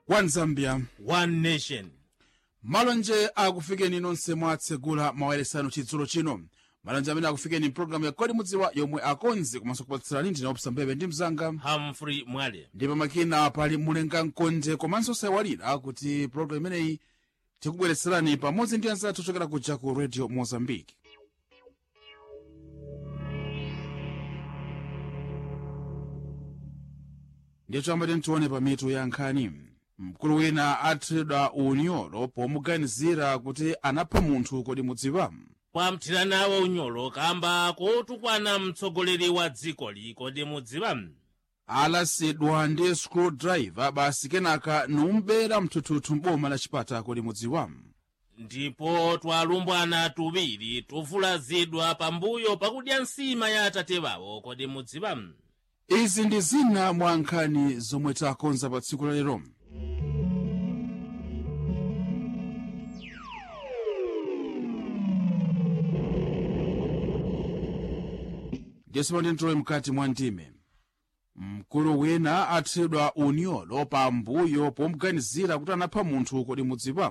one zambia one nation malonje akufikeni nonse mwatsegula mawayeresano chidzulo chino malonje amene akufikeni mpulogalamu ya kodi mudziwa yomwe akonzi komanso kupatsirani ndine opsa mbebe ndi mzanga humphrey mwale ndipo makina pali mulenga mkonde komanso sayawalira kuti pulogalamu imeneyi tikubweretserani pamodzi ndi anzathu ochokera kuja ku radio mozambique ndiye choyamba tione pa mitu ya nkhani mkulu wina athedwa unyolo pomuganizira kuti anapha munthu kodi mudziwa kwamthirana wa unyolo kamba kotukwana mtsogoleri wa dzikoli kodi mudziwa alasidwa ndi screwdriver basi kenaka numbera mthuthuthu m'boma la chipata kodi mudziwa ndipo twalumbwana tuwiri tuvulazidwa pambuyo pakudya nsima ya atate wawo kodi mudziwa izi ndi zina mwa nkhani zomwe takonza pa tsiku la lero ndiyeso ndintowe mkati mwa ndime mkulu wina athedwa unyolo pambuyo pomuganizira kuti anapha munthu kodi mudziwa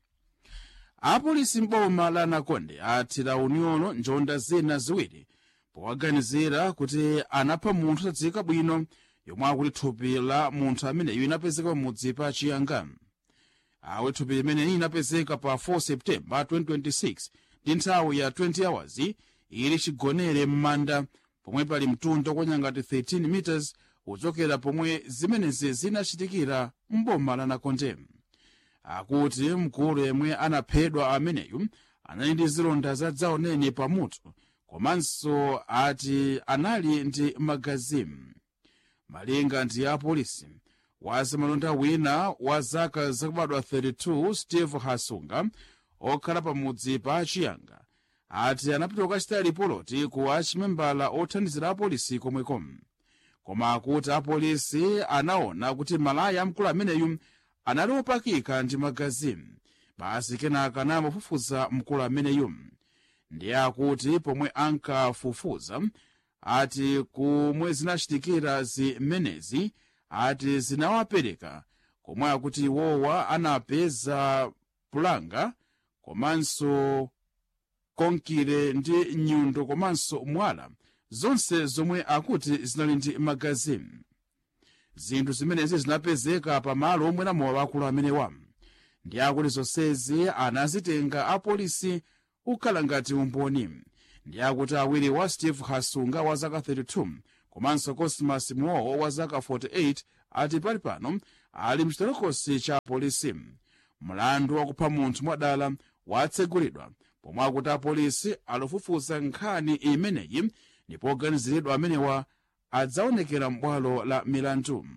apolisi m'boma la nakonde athira unyolo njonda zina ziwiri powaganizira kuti anapha munthu osadziwika bwino yomwe akuti thupi la munthu ameneyo inapezeka pamudzi pa chiyanga awe thupi limeneyi inapezeka pa 4 septemba 2026 ndi nthawi ya 20 hours ili chigonere m'manda pomwe pali mtunda kwanyangati 13 meters kuchokera pomwe zimenezi zinachitikira m'boma la nakonde akuti mkulu yemwe anaphedwa ameneyu anali ndi zilonda zadzaoneni pamutu komanso ati anali ndi magazimu malinga ndi apolisi wazamalonda wina wa zaka zakubadwa 32 steve hasunga okhala pamudzi pa chiyanga ati anapita kukachita ripoti ku achimembala othandizira apolisi komweko koma akuti apolisi anaona kuti malaya amkulu ameneyu anali opakika ndi magazimu basi kenaka anamafufuza mkulu ameneyu ndiye akuti pomwe ankafufuza ati kumwe zinachitikira zimenezi ati zinawapereka komwe akuti iwowa anapeza pulanga komanso konkire ndi nyundo komanso mwala zonse zomwe akuti zinali ndi magazimu zinthu zimenezi zinapezeka pamalo omwe namowa akulu amenewa ndi akuti zonsezi anazitenga apolisi kukhala ngati umboni ndi akuti awiri wa steve hasunga wa zaka 32 komanso cosmas muowo wa zaka 48 ati pali pano ali mchitolokosi cha polisi mlandu wakupha munthu mwadala watsegulidwa pomwe akuti apolisi akufufuza nkhani imeneyi ndipo oganiziridwa amenewa adzaonekera m'bwalo la milandu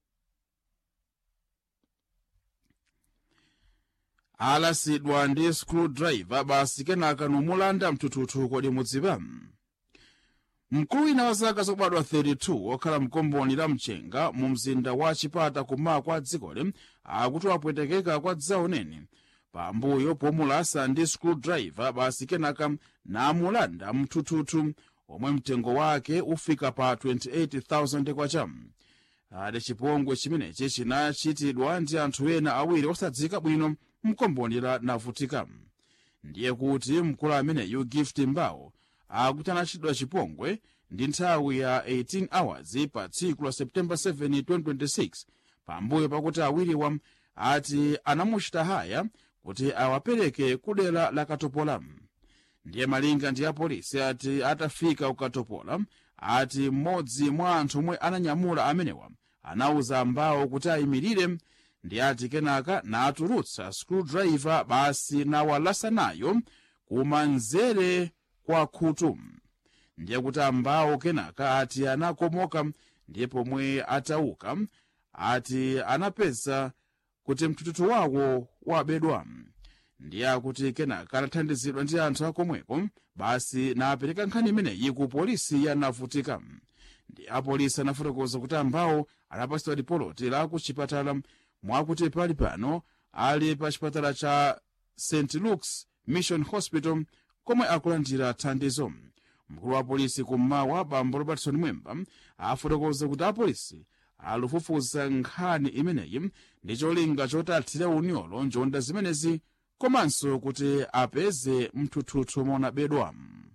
alasidwa ndi screwdriver basi kenaka numulanda mthuthuthu kodi mudziwa mkulu wina wa zaka zakubadwa 32 okhala mkomboni la mchenga mu mzinda wa chipata kummawa kwa dzikoli akuti wapwetekeka kwa dzaoneni pambuyo pomulasa ndi screwdriver basi kenaka namulanda mthuthuthu omwe mtengo wake ufika pa 28000 kwacha ati chipongwe chimenechi chinachitidwa ndi anthu ena awiri osadziwika bwino mkomboni la navutika ndiye kuti mkulu ameneyu gift mbawo akuti anachitidwa chipongwe ndi nthawi ya 18 hours pa tsiku la septemba 7 2026 pambuyo pakuti awiriwa ati anamuchita haya kuti awapereke kudera la katopola ndiye malinga ndi apolisi ati atafika kukatopola ati mmodzi mwa anthu omwe ananyamula amenewa anauza mbawo kuti ayimirire ndi ati kenaka natulutsa screwdriver basi nawalasa nayo kumanzere kwa khutu ndiye kuti ambawo kenaka ati anakomoka ndiye pomwe atauka ati anapeza kuti mthuthuthu wawo wabedwa ndiye akuti kenaka anathandizidwa ndi anthu akomweko basi napereka nkhani imeneyi ku polisi yanavutika ndi apolisi anafotokoza kuti ambawo anapatsidwa ripoti la ku chipatala mwakuti pali pano ali pa chipatala cha st luke's mission hospital komwe akulandira thandizo mkulu wa polisi kummawa bambo robertson mwemba afotokoza kuti apolisi alufufuza nkhani imeneyi ndi cholinga choti athire unyolo njonda zimenezi komanso kuti apeze mthuthuthu monabedwa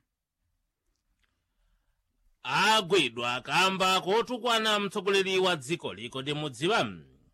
agwidwa kamba kotukwana mtsogoleri wa dzikoli kodi mudziwa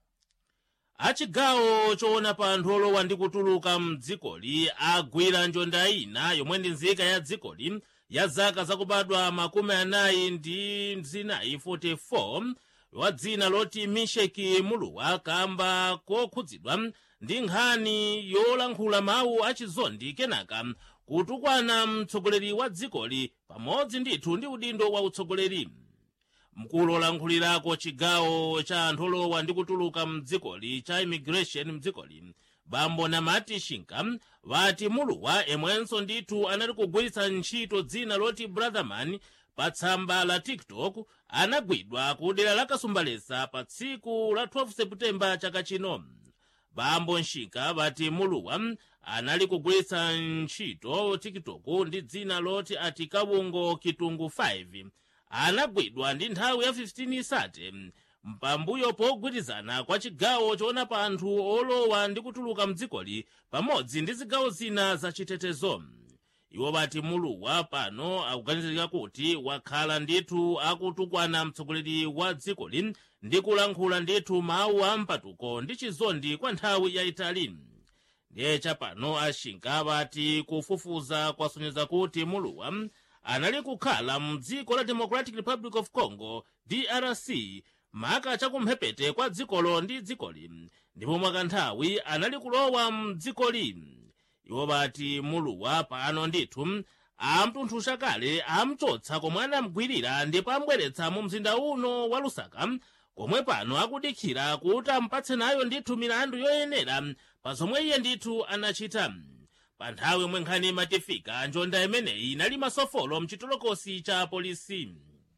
achigawo choona pa anthu olowa ndi kutuluka mdzikoli agwira njonda ina yomwe ndi nzika ya dzikoli ya zaka zakubadwa makumi anayi ndi zinayi 44 wa dzina loti misheki muluwa kamba kokhudzidwa ndi nkhani yolankhula mawu achizondi kenaka kutukwana mtsogoleri wa dzikoli pamodzi ndithu ndi udindo wa utsogoleri mkulu olankhulirako chigawo cha anthu olowa ndi kutuluka mdzikoli cha immigration mdzikoli bambo namati shinka vati muluwa emwenso ndithu anali kugwiritsa ntchito dzina loti brotherman pa tsamba la tiktok anagwidwa ku dera la kasumbalesa pa tsiku la 12 seputembala chaka chino bambo nshika vati muluwa anali kugwiritsa ntchito tiktok ndi dzina loti ati kabungo kitungu 5 anagwidwa ndi nthawi ya 15 isate pambuyo pogwirizana kwa chigawo choona pa anthu olowa ndi kutuluka mdzikoli pamodzi ndi zigawo zina zachitetezo iwo vati muluwa pano akuganizirika kuti wakhala ndithu akutukwana mtsogoleri wa dzikoli ndi kulankhula ndithu mawu a mpatuko ndi chizondi kwa nthawi yayitali ndiye chapano ashinka vati kufufuza kwasonyeza kuti muluwa anali kukhala mdziko la democratic republic of congo drc maka chakumphepete kwa dzikolo ndi dzikoli ndipo mwakanthawi anali kulowa mdzikoli iwo vati muluwa pano ndithu amtunthusha kale amchotsa komwe anamgwirira ndipo ambweretsa mu mzinda uno wa lusaka komwe pano akudikira kuti ampatse nayo ndithu milandu yoyenera pa zomwe iye ndithu anachita pa nthawi yomwe nkhani imatifika njonda imeneyi inali masofolo mchitolokosi cha polisi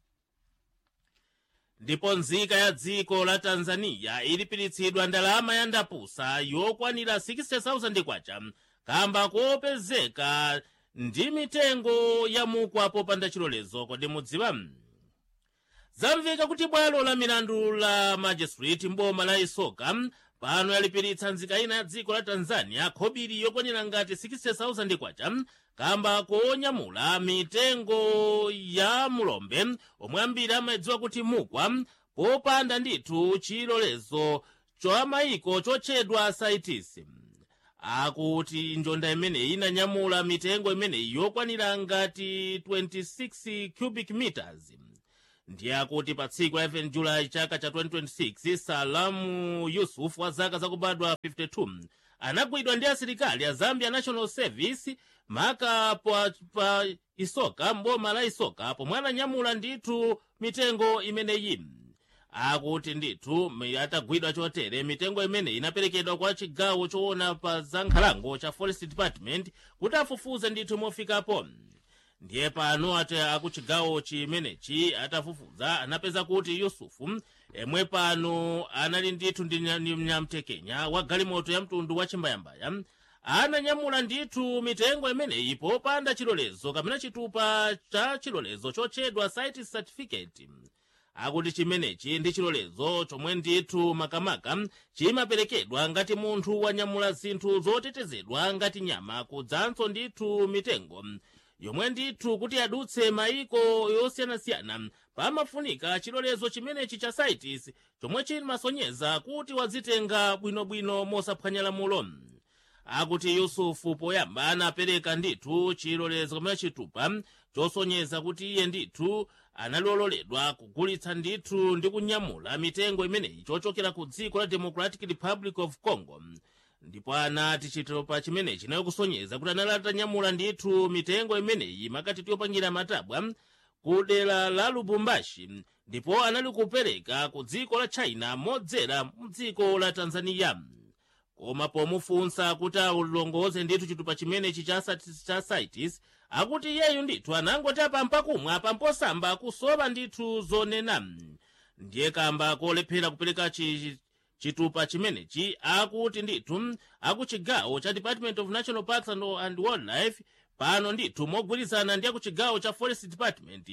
ndipo nzika ya dziko la tanzaniya ilipiritsidwa ndalama ya ndapusa yokwanira 60,000 kwacha kamba kopezeka ndi mitengo ya mukwa popanda chilolezo kodi mudziwa zamveka kuti bwalo la milandu la magistrate mboma la isoka pano yalipiritsa nzika ina ya dziko la tanzania khobiri yokwanira ngati 60,000 kwacha kamba konyamula mitengo ya mulombe omwe ambiri amadziwa kuti mukwa popanda ndithu chilolezo cha mayiko chotchedwa saitisi akuti njonda imeneyi inanyamula mitengo imeneyi yokwanira ngati 26 cubic meters ndiye akuti pa tsiku la 11 julayi chaka cha 2026 salamu yusuf wa zaka zakubadwa 52 anagwidwa ndi asilikali a zambia national service maka pa, pa isoka mboma la isoka pomwe ananyamula ndithu mitengo imeneyi akuti ndithu atagwidwa chotere mitengo imeneyi inaperekedwa kwa chigawo choona pa za nkhalango cha forest department kuti afufuze ndithu mofikapo ndiye pano ati akuchigawo chimenechi atafufuza anapeza kuti yusufu emwe pano anali ndithu ndi mnyamtekenya wa galimoto ya mtundu wa chimbayambaya ananyamula ndithu mitengo imeneyi popanda chilolezo kapena chitupa cha chilolezo chotchedwa site certificate akuti chimenechi ndi chilolezo chomwe ndithu makamaka chimaperekedwa ngati munthu wanyamula zinthu zotetezedwa ngati nyama kudzanso ndithu mitengo yomwe ndithu kuti adutse mayiko yosiyanasiyana pamafunika chilolezo chimenechi cha saitis chomwe chimasonyeza kuti wazitenga bwinobwino mosaphwanya lamulo akuti yusufu poyamba anapereka ndithu chilolezo kamene chitupa chosonyeza kuti iye ndithu analololedwa kugulitsa ndithu ndi kunyamula mitengo imeneyi chochokera ku dziko la democratic republic of congo ndipo anati chitupa chimenechi nayo kusonyeza kuti anali atanyamula ndithu mitengo imeneyi makati yopangira matabwa ku dera la lubumbashi ndipo anali kupereka ku dziko la china modzera mu dziko la tanzaniya koma pomufunsa kuti alongoze ndithu chitupa chimenechi cha, cha saitis akuti iyeyu ndithu anangoti apampa kumwa pamposamba kusowa ndithu zonena ndiye kamba kolephera kupereka chi, chitupa chimenechi akuti ndithu akuchigawo cha department of national parks and, and wildlife pano ndithu mogwirizana ndi akuchigawo cha forest department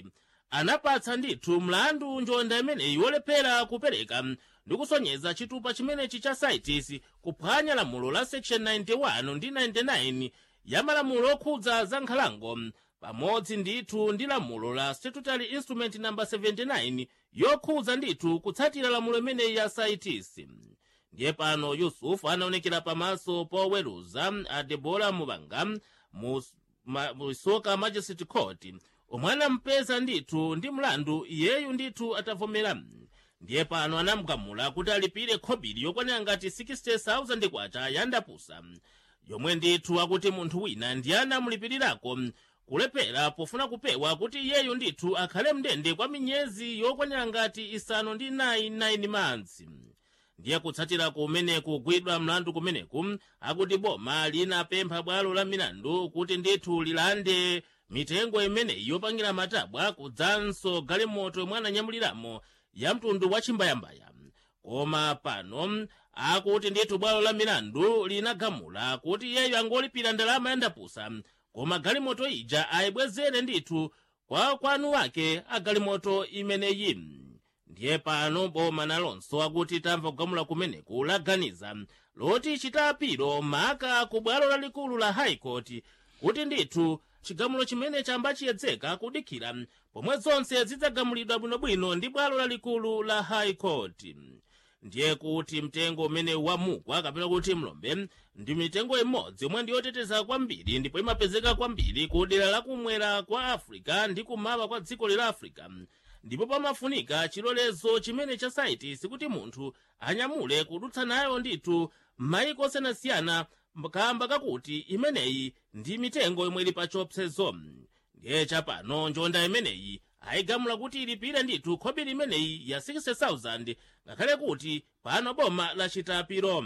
anapatsa ndithu mlandu njonda imeneyi wolephera kupereka ndi kusonyeza chitupa chimenechi cha saitis kuphwanya lamulo la section 91 ndi 99 ya malamulo okhudza za nkhalango pamodzi ndithu ndi lamulo la statutory instrument namba 79 yokhudza ndithu kutsatira lamulo imeneyi ya saitis ndiye pano yusufu anaonekera pamaso poweruza a debora mubanga mu ma- mu isoka majesty court omwe anampeza ndithu ndi mlandu iyeyu ndithu atavomera ndiye pano anamugamula kuti alipire khobiri yokwanira ngati 60,000 kwacha yandapusa yomwe ndithu akuti munthu wina ndiye anamulipirirako kulephera pofuna kupewa kuti iyeyu ndithu akhale mndende kwa miyezi yokwanira ngati isanu ndi 9 months ndiye kutsatira kumene kugwidwa mlandu kumeneku akuti boma linapempha bwalo la milandu kuti ndithu lilande mitengo imeneyi yopangira matabwa kudzanso galimoto yomwe ananyamuliramo ya mtundu wa chimbayambaya koma pano akuti ndithu bwalo la milandu linagamula kuti iyeyo angolipira ndalama yandapusa koma galimoto ija ayibwezere ndithu kwa kwanu wake agalimoto imeneyi ndiye pano boma nalonso akuti tamva kugamula kumeneku laganiza loti chitapiro maka ku bwalo lalikulu la high court kuti ndithu chigamulo chimene chamba chiyedzeka kudikira pomwe zonse zidzagamulidwa bwinobwino ndi bwalo lalikulu la high court ndiye kuti mtengo umene wamugwa kapena kuti mlombe ndi mitengo imodzi yomwe ndiyoteteza kwambiri ndipo imapezeka kwambiri ku dera lakumwera kwa africa ndi kumawa kwa dziko la africa ndipo pamafunika chilolezo chimene cha saitis kuti munthu anyamule kudutsa nayo ndithu m'mayiko osiyanasiyana kamba kakuti imeneyi ndi mitengo yomwe ili pa chiopsezo ndiye chapano njonda imeneyi ayigamula kuti ilipire ndithu khobiri imeneyi ya 60,000 ngakhale kuti pano boma lachitapiro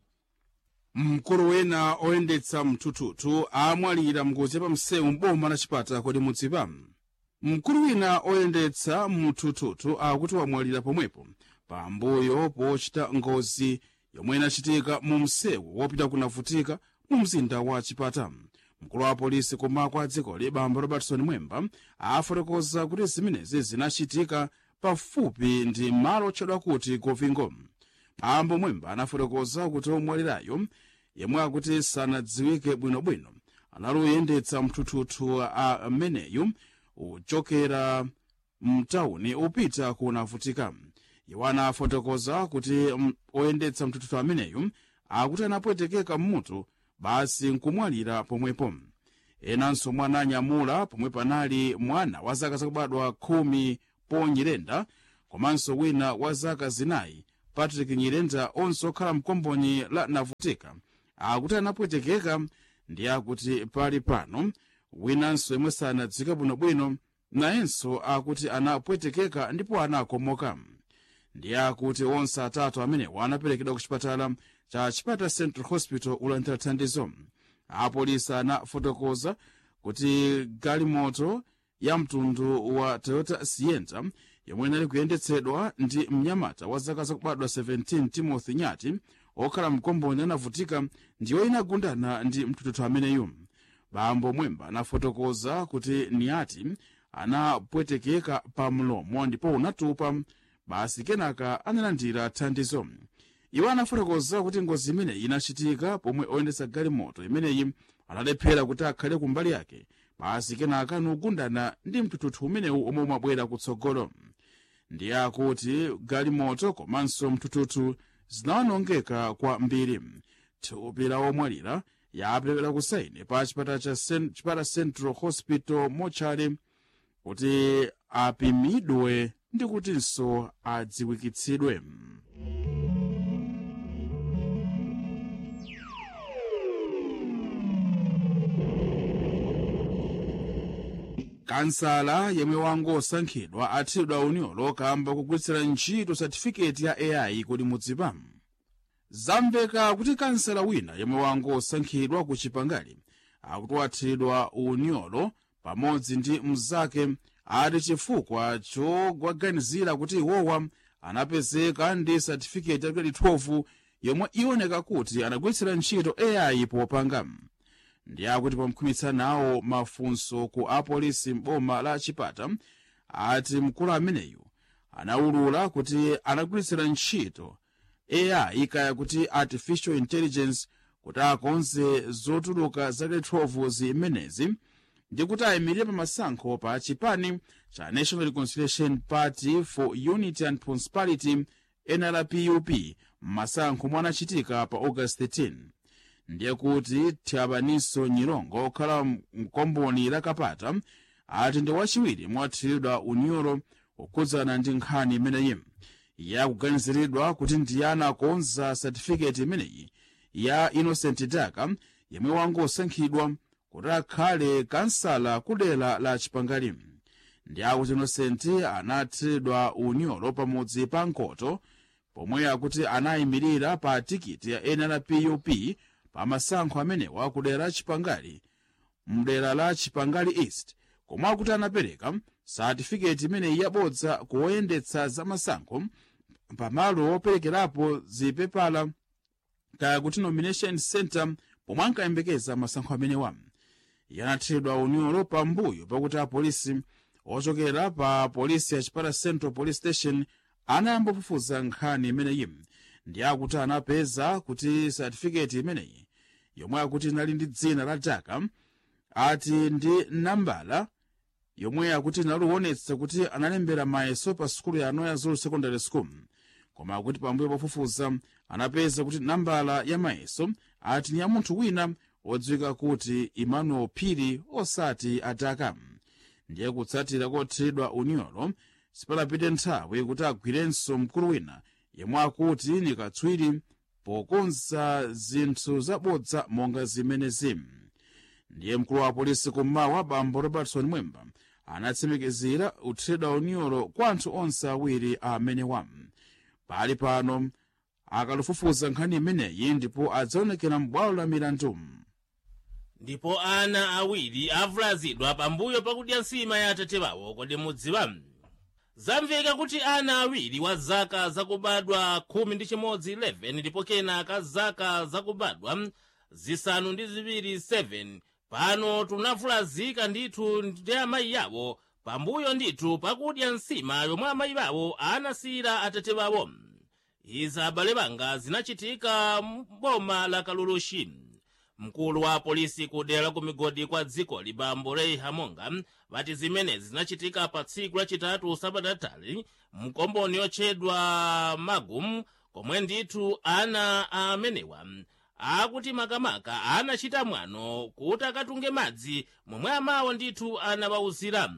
mkulu wina oyendetsa mthuthuthu amwalira mngozi yapamsewu m'boma la chipata kodi mudzipa mkulu wina oyendetsa mthuthuthu akuti wamwalira pomwepo pambuyo pochita ngozi yomwe inachitika mu msewu wopita kunavutika mu mzinda wa chipata mkulu wa polisi kumako a dzikoli bambo robertson mwemba afotokoza kuti zimenezi zinachitika pafupi ndi malo otchedwa kuti govingo bambo mwemba anafotokoza kuti omwalirayo yemwe akuti sanadziwike bwinobwino anali oyendetsa mthuthuthu ameneyu uchokera mtawuni upita kunavutika iwo anafotokoza kuti mm, oyendetsa mthuthuthu ameneyu akuti anapwetekeka mmutu basi nkumwalira pomwepo enanso mwana anyamula pomwe panali mwana wa zaka zakubadwa khumi ponyirenda komanso wina wa zaka zinayi patrick nyirenda onse okhala mkomboni la navutika akuti anapwetekeka ndi akuti pali pano winanso yemwe sanadziwike bwinobwino nayenso akuti anapwetekeka ndipo anakomoka ndiye akuti onse atatu amenewa anaperekedwa ku chipatala cha chipata central hospital ulandira thandizo apolisi anafotokoza kuti galimoto ya mtundu wa toyota sienta yomwe inali kuyendetsedwa ndi mnyamata wa zaka zakubadwa 17 timothy nyati okhala mkomboni anavutika ndiyo inagundana ndi mthuthuthu ameneyu bambo mwemba anafotokoza kuti niyati anapwetekeka pa mlomo ndipo unatupa basi kenaka analandira thandizo iwo anafotokoza kuti ngozi imeneyi inachitika pomwe oyendetsa galimoto imeneyi analephera kuti akhale kumbali yake basi kenaka anagundana ndi mthuthuthu umenewu omwe umabwera kutsogolo ndiye akuti galimoto komanso mthuthuthu zinawonongeka kwambiri thupi la omwalira yaperekedwa ku saini pa chipata cha Cen- chipata central hospital mochari kuti apimidwe ndi kutinso adziwikitsidwe kansala yemwe wangosankhidwa athidwa unyolo kamba kugwiritsira ntchito satifiketi ya ai kodi mudzipa zamveka kuti kansala wina yemwe wangosankhidwa ku chipangali akuti wathidwa unyolo pamodzi ndi mnzake ati chifukwa chowaganizira kuti iwowa anapezeka ndi satifiketi ya 2012 yomwe iwoneka kuti anagwiritsira ntchito ai popanga ndi akuti pomkhwimitsa nawo mafunso ku apolisi m'boma la chipata ati mkulu ameneyu anaulula kuti anagwiritsira ntchito ai kaya kuti artificial intelligence kuti akonze zotuluka zake 12 zimenezi ndi kuti ayimirire pa masankho pa chipani cha national reconciliation party for unity and prosperity nrpup m'masankho omwe anachitika pa august 13 ndiye kuti thiabaniso nyilongo okhala mkomboni la kapata ati ndi wachiwiri mwathiridwa unyolo kukhudzana ndi nkhani imeneyi yakuganiziridwa kuti ndiye anakonza satifiketi imeneyi ya innocent daka yemwe wangosankhidwa kuti akhale kansala kudera la chipangali ndi akuti innocent anathiridwa unyolo pamudzi pa nkoto pomwe akuti anayimirira pa tikiti ya nrpup pa masankho amenewa kudera la chipangali mdera la chipangali east komwe akuti anapereka satifiketi imeneyi yabodza kuwoyendetsa za masankho pamalo operekerapo zipepala kaya kuti nomination center pomwe ankayembekeza masankho amenewa yanathiridwa unyolo pambuyo pakuti apolisi ochokera pa polisi ya chipata central police station anayamba kufufuza nkhani imeneyi ndi akuti anapeza kuti satifiketi imeneyi yomwe akuti inali ndi dzina la daka ati ndi nambala yomwe akuti inaliwonetsa kuti analembera mayeso pa sukulu ya anoya zulu secondary school koma akuti pambuyo pofufuza anapeza kuti nambala ya mayeso ati ni ya munthu wina wodziwika kuti emmanuel phiri osati adaka ndiye kutsatira kothiridwa unyolo sipalapite nthawi kuti agwirenso mkulu wina yemwe akuti ni katswiri pokonza zinthu zabodza monga zimenezi ndiye mkulu wa polisi kummawa bambo robertson mwemba anatsimikizira kuthiridwa unyolo kwa anthu onse awiri amenewa pali pano akalufufuza nkhani imeneyi ndipo adzaonekera m'bwalo la milandu ndipo ana awiri avulazidwa pambuyo pakudya nsima ya atate wawo kodi mudziwa zamveka kuti ana awiri wa zaka zakubadwa khumi ndi chimodzi 11 ndipo kenaka zaka zakubadwa zisanu ndi ziwiri 7 pano tunavulazika ndithu ndi amayi yawo pambuyo ndithu pakudya nsima yomwe amayi bawo anasiyira atate bawo izi abale banga zinachitika m'boma la kalulushi mkulu wa polisi kudera la kumigodi kwa dziko libambo rei hamonga vati zimenezi zinachitika pa tsiku lachitatu sabatatali mkomboni yotchedwa magum komwe ndithu ana amenewa akuti makamaka anachita mwano kuti akatunge madzi momwe amawo ndithu anawawuzira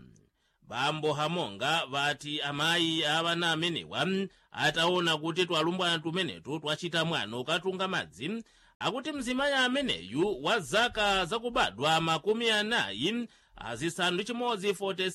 bambo hamonga vati amayi avana amenewa ataona kuti twalumbwana tumenetu twachita mwano katunga madzi akuti mzimayi ameneyu wa zaka zakubadwa makumi anayi azisanu ndi chimodzi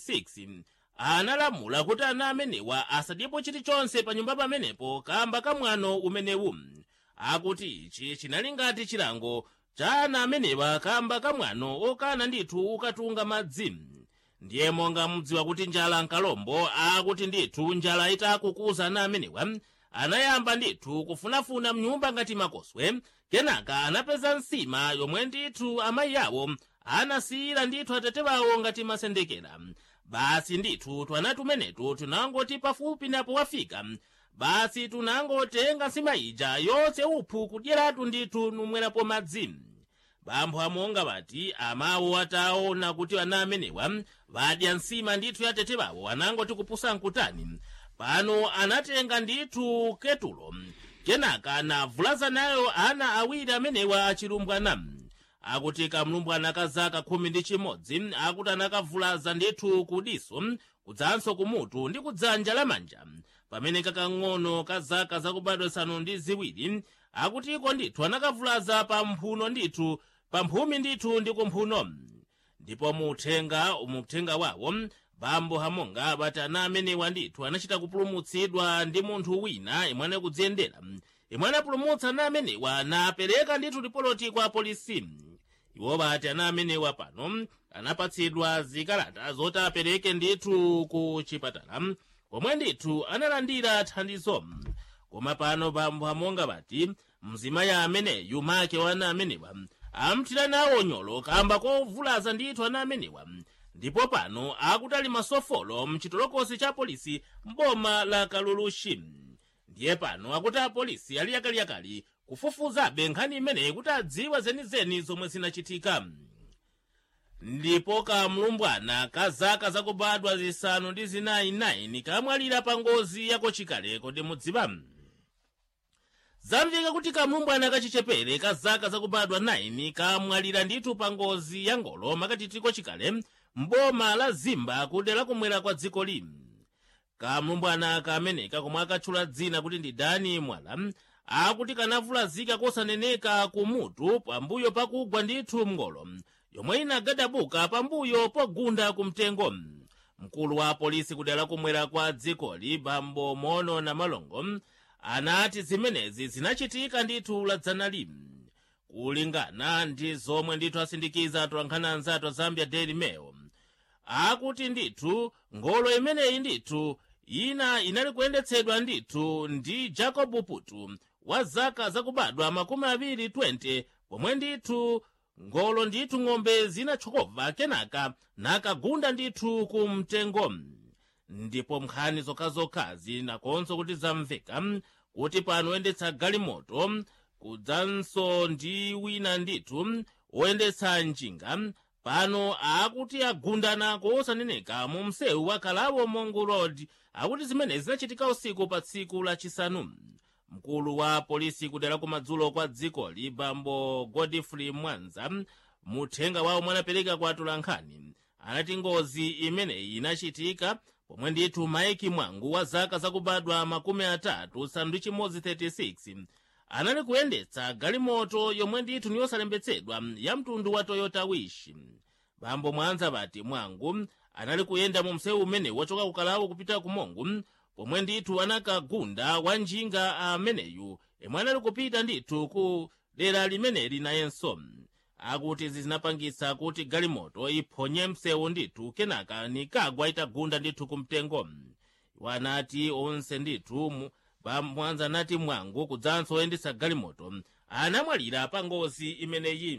46 analamula kuti ana amenewa asadyepo chilichonse pa nyumba pamenepo kamba kamwano umenewu akuti ichi chinali ngati chilango cha ana amenewa kamba kamwano okana ndithu ukatunga madzi ndiye monga mudziwa kuti njala nkalombo akuti ndithu njala itakukuza ana amenewa anayamba ndithu kufunafuna mnyumba ngati makoswe kenaka anapeza nsima yomwe ndithu amayi awo anasiyira ndithu atate wawo ngati masendekera basi ndithu twana tumenetu tunangoti pafupi napo wafika basi tunangotenga nsima ija yonse uphu kudyeratu ndithu numwerapo madzi bambo amonga bati amawo ataona kuti ana amenewa vadya nsima ndithu ya tete bawo anangoti kupusa nkutani pano anatenga ndithu ketulo kenaka navulaza nayo ana awiri amenewa achilumbwana akuti kamlumbwana ka zaka khumi ndi chimodzi akuti anakavulaza ndithu kudiso kudzanso kumutu ndi kudzanja lamanja pamene kakang'ono ka zaka zakubadwa zisanu ndi ziwiri akutiko ndithu anakavulaza pa mphuno ndithu pa mphumi ndithu ndi kumphuno ndipo muuthenga muuthenga wawo bambo hamonga bati ana amenewa ndithu anachita kupulumutsidwa ndi munthu wina imwe anakudziyendera imwe anapulumutsa ana amenewa napereka ndithu ripoloti kwa polisi iwo bati ana amenewa pano anapatsidwa zikalata zoti apereke ndithu ku chipatala komwe ndithu analandira thandizo koma pano bambo hamonga bati mzimayi ameneyu make wa ana amenewa amthira nawo nyolo kamba kovulaza ndithu ana amenewa ndipo pano akuti ali masofolo mchitolokosi cha polisi m'boma la kalulushi ndiye pano akuti apolisi ali yakaliyakali kufufuzabe nkhani imeneyi kuti adziwe zenizeni zomwe zinachitika ndipo kamlumbwana ka zaka zakubadwa zisanu ndi zinayi 9 kamwalira pa ngozi yakochikale kodi mudziwa zamveka kuti kamlumbwana kachichepere ka zaka zakubadwa 9 kamwalira ndithu pa ngozi ya ngolo makatitiko chikale mboma la zimba kudera kumwera kwa dziko lino kamlumbwana kameneka komwe akatchula dzina kuti ndi dani mwala akuti kanavulazika kosaneneka kumutu pambuyo pakugwa ndithu mngolo yomwe inagadabuka pambuyo pogunda kumtengo mkulu wa polisi kudera kumwera kwa dzikoli bambo mono na malongo anati zimenezi zinachitika ndithu ladzanali kulingana ndi zomwe ndithu asindikiza atolankhani anzathu a zambia daily mail akuti ndithu ngolo imeneyi ndithu ina inali kuyendetsedwa ndithu ndi jacob putu wa zaka zakubadwa makumi awiri 20 pomwe ndithu ngolo ndithu ng'ombe zinatchokobva kenaka nakagunda ndithu ku mtengo ndipo nkhani zokhazokhazi nakonso kuti zamveka kuti pano oyendetsa galimoto kudzanso ndi wina ndithu oyendetsa njinga pano akuti agundana kosaneneka mu msewu wa kalabo mongo road akuti zimenezi zinachitika usiku pa tsiku lachisanu mkulu wa polisi kudera kumadzulo kwa dzikoli bambo godfrey mwanza muthenga wawo mwanapereka kwa atolankhani anati ngozi imeneyi inachitika pomwe ndithu maiki mwangu wa zaka zakubadwa makumi atatu sanu ndi chimodzi 36 anali kuyendetsa galimoto yomwe ndithu niyosalembetsedwa ya mtundu wa toyota wish bambo mwanza bati mwangu anali kuyenda mu msewu umenewu wachoka kukalawo kupita kumongu pomwe ndithu anakagunda wa njinga ameneyu yemwe anali kupita ndithu ku dera limeneli nayenso akuti izi zinapangitsa kuti galimoto iphonye msewu ndithu kenaka nikagwa itagunda ndithu kumtengo iwo anati onse ndithu mwanza anati mwangu kudzanso oyendetsa galimoto anamwalira pa ngozi imeneyi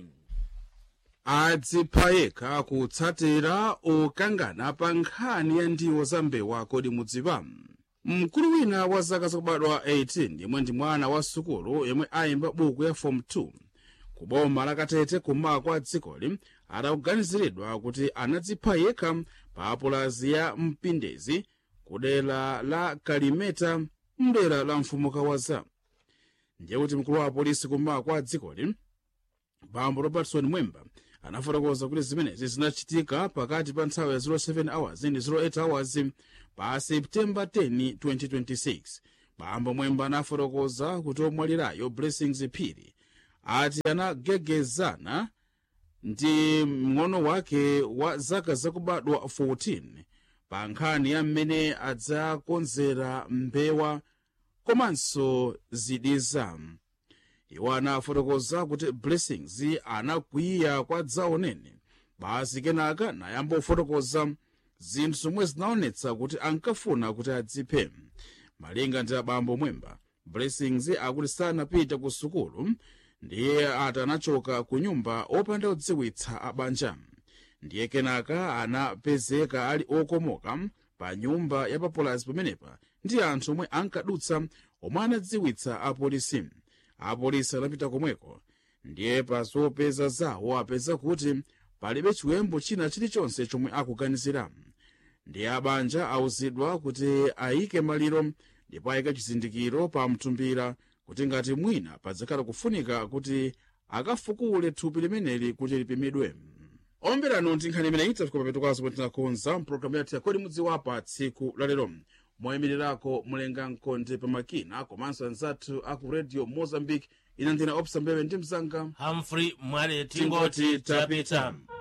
adzipha yekha kutsatira ukangana pa nkhani ya ndiwo za mbewa kodi mudziwa mkulu wina wa zaka zakubadwa 18 yemwe ndi mwana wa sukulu yemwe ayimba buku ya form 2 ku boma la katete kummawa kwa dzikoli adakuganiziridwa kuti anadzipha yekha pa pulazi ya mpindezi ku dera la kalimeta mdera la mfumukawaza ndiye kuti mkulu wa polisi kummawa kwa dzikoli bambo robertson mwemba anafotokoza kuti zimenezi zinachitika pakati pa nthawi ya 07 hours ndi 08 hours pa septemba 10 2026 bambo mwemba anafotokoza kuti omwalirayo blessings phiri ati anagegezana ndi mng'ono wake wa zaka zakubadwa 14 pa nkhani ya mmene adzakonzera mbewa komanso zidiza iwo anafotokoza kuti blessings anakwiya kwa dzaonene basi kenaka nayamba kufotokoza zinthu zomwe zinaonetsa kuti ankafuna kuti adziphe malinga ndi abambo mwemba blessings akuti sanapita ku sukulu ndiye ati anachoka ku nyumba opanda kudziwitsa abanja ndiye kenaka anapezeka ali okomoka pa nyumba ya papulazi pamenepa ndi anthu omwe ankadutsa omwe anadziwitsa apolisi apolisi anapita komweko ndiye pa zopeza zawo apeza kuti palibe chiwembu china chilichonse chomwe akuganizira ndiye abanja awuzidwa kuti ayike maliro ndipo ayike chizindikiro pa mtumbira kuti ngati mwina padzakhala kufunika kuti akafukule thupi limeneli kuti lipimidwe omberano ndi nkhani imene itafika papetokazo pomwe tinakonza mpulogalamu yathu yakodi mudziwapa tsiku lalero moyimirirako mulenga mkonde pamakina komanso anzathu aku radio mozambique ina ndina opsa mbewe ndi mzanga humphrey mwale tingoti tapita